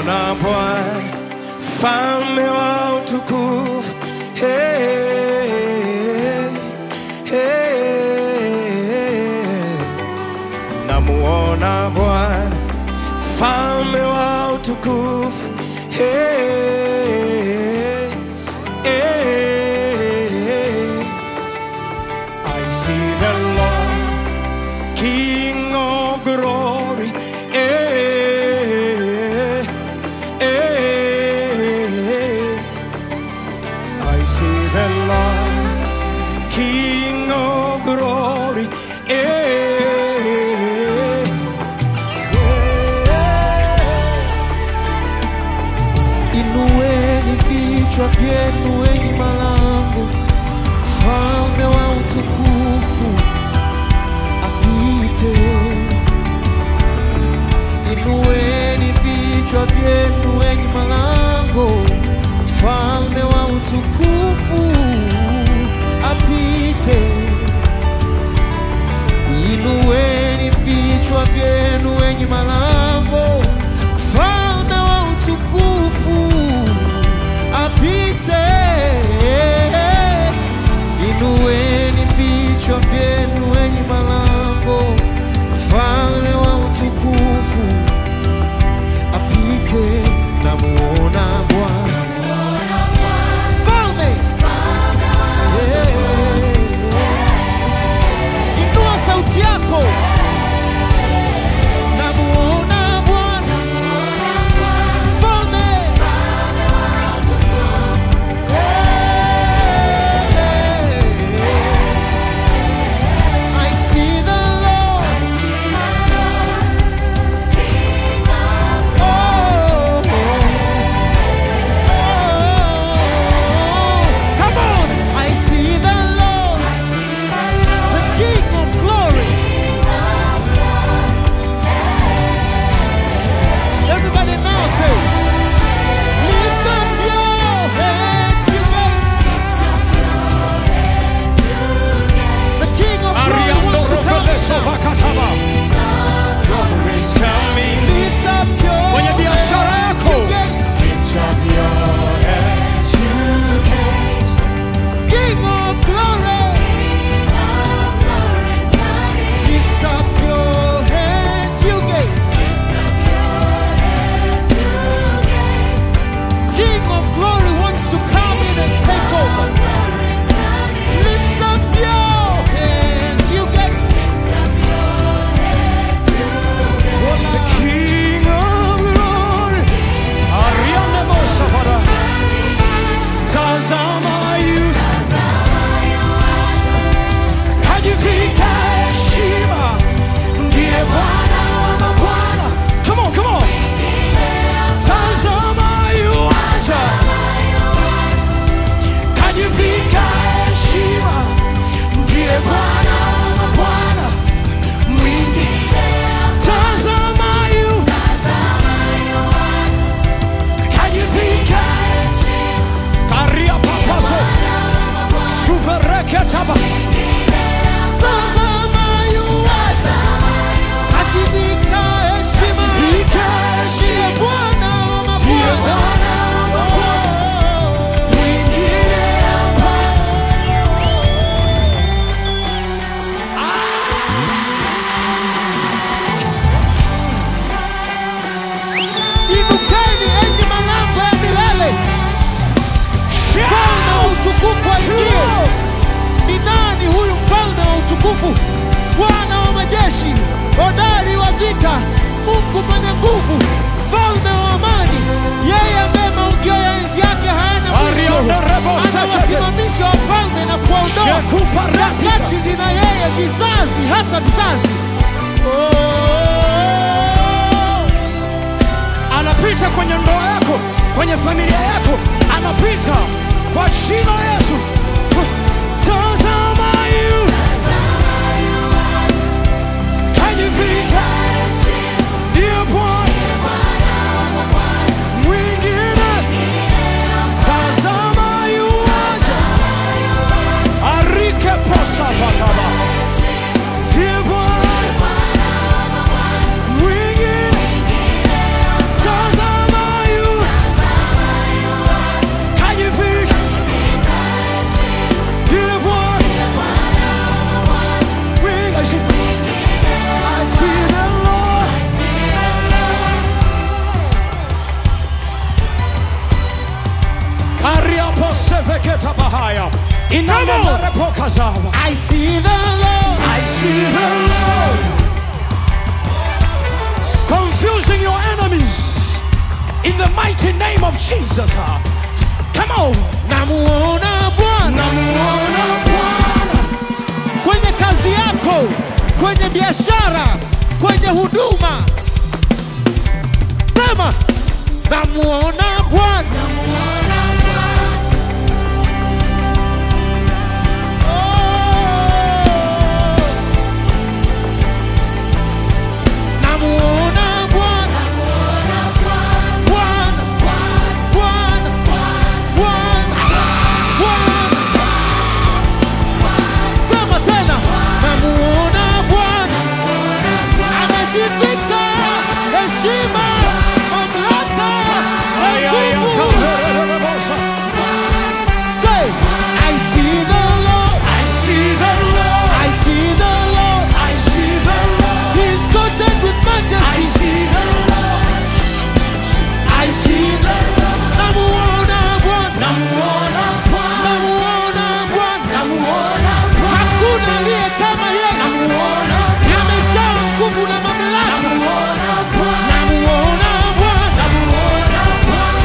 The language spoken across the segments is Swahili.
namuona Bwana mfalme wa utukufu hey, hey. Namuona Bwana mfalme wa utukufu hey, hey. I see the Lord King of glory. Eh, eh. I see the Lord, King of glory. Eh, Inueni vichwa vyenu enyi malango, mfalme wa utukufu apite. Inueni vichwa vyenu enyi malango, mfalme wa utukufu apite. Inueni vichwa vyenu enyi malango, mfalme wa utukufu apite. Inueni vichwa vyenu enyi malango, mfalme wa utukufu apite. Namuona Bwana mfalme, Yeah. Inua sauti yako. Namuona Bwana mfalme. I see the Lord. Oh, oh, come on. I see the Lord, the King of glory. Everybody now say, lift up your heads, you guys. The King of glory Ariando wants to come Rofeleso now. Vakataba. Glory is coming. Lift up your Kwenye biashara heads, yako. you gates. Lift up your heads, you gates. King of glory. Lift up your heads, you gates. King of glory wants to come in and take over. Lift up your heads, you gates. The King of glory. Ariande Mosafara. Tazama yu. Kajivika heshima. Ndiye Bwana wa mabwana. Come on, come on. Tazama yu aja. Kajivika heshima. Ndiye Bwana wa mabwana. Mwingi. Tazama yu. Kajivika. Karia papazo. Suvereketaba. Tazama yuaja, akivika heshima. Vika Ndiye heshima. Bwana wa Ndiye mabwana. Bwana wa mabwana. Mwingine hapa. Inukeni enyi malango ya milele, mfalme wa utukufu aingie. Ni nani huyu mfalme wa utukufu? Bwana wa majeshi, hodari wa vita, Mungu mwenye nguvu, mfalme wa amani, yeye ambaye maugio ya enzi yake hayana mwisho, Ariana Rebo Sakete. anawasimamisha wafalme na kuwaondoa Shekupa Ratisa. nyakati zina yeye vizazi hata vizazi. Oh. anapita kwenye ndoa yako, kwenye familia yako, anapita kwa jina la Yesu. Tazama yu. Kajivika. Ndiye Bwana. Mwingine. Tazama yu aja. Arike posa pataba. Ndiye Bwana. Mwingine. Tazama Ariaposeveketa bahaya. Inanenarepokazava. I see the Lord. I see the Lord confusing your enemies in the mighty name of Jesus. Come on. Namuona Bwana Namuona Bwana kwenye kazi yako, kwenye biashara, kwenye huduma. Sema, namuona Bwana. Oh. Namuona Bwana. Bwana. Bwana. Bwana. Bwana. Sema tena, namuona Bwana amejivika heshima, mamlaka na Ay, ay, ay, nguvu. kamererebosa. Say, I see the Lord, I see the Lord. I see the Lord. I see the Lord. He's coated with I majesty. see the Lord. I see the Lord. Namuona Bwana, Namuona Bwana. namuona Bwana. Namuona Bwana. Hakuna aliye kama yeye, Namuona amejaa nguvu na mamlaka. Namuona Bwana. Namuona Bwana. Namuona Bwana.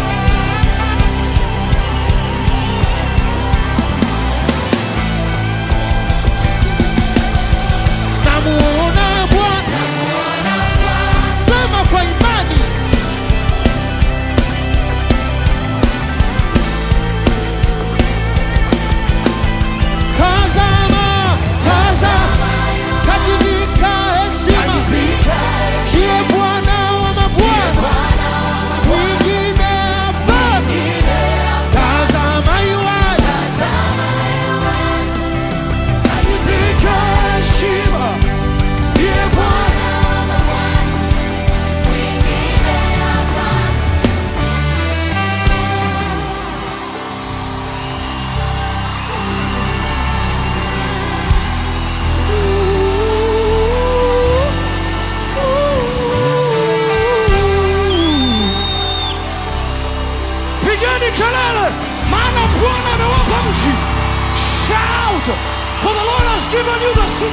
namuona Bwana. Sema kwa imani, tazama, tazama, kajivika heshima, ndiye Bwana wa mabwana, mwingine hapa. Tazama yuaja, Alivika heshima. Ndiye Bwana. Pigeni kelele, maana Bwana amewapa mji. Shout, for the Lord has given you the city.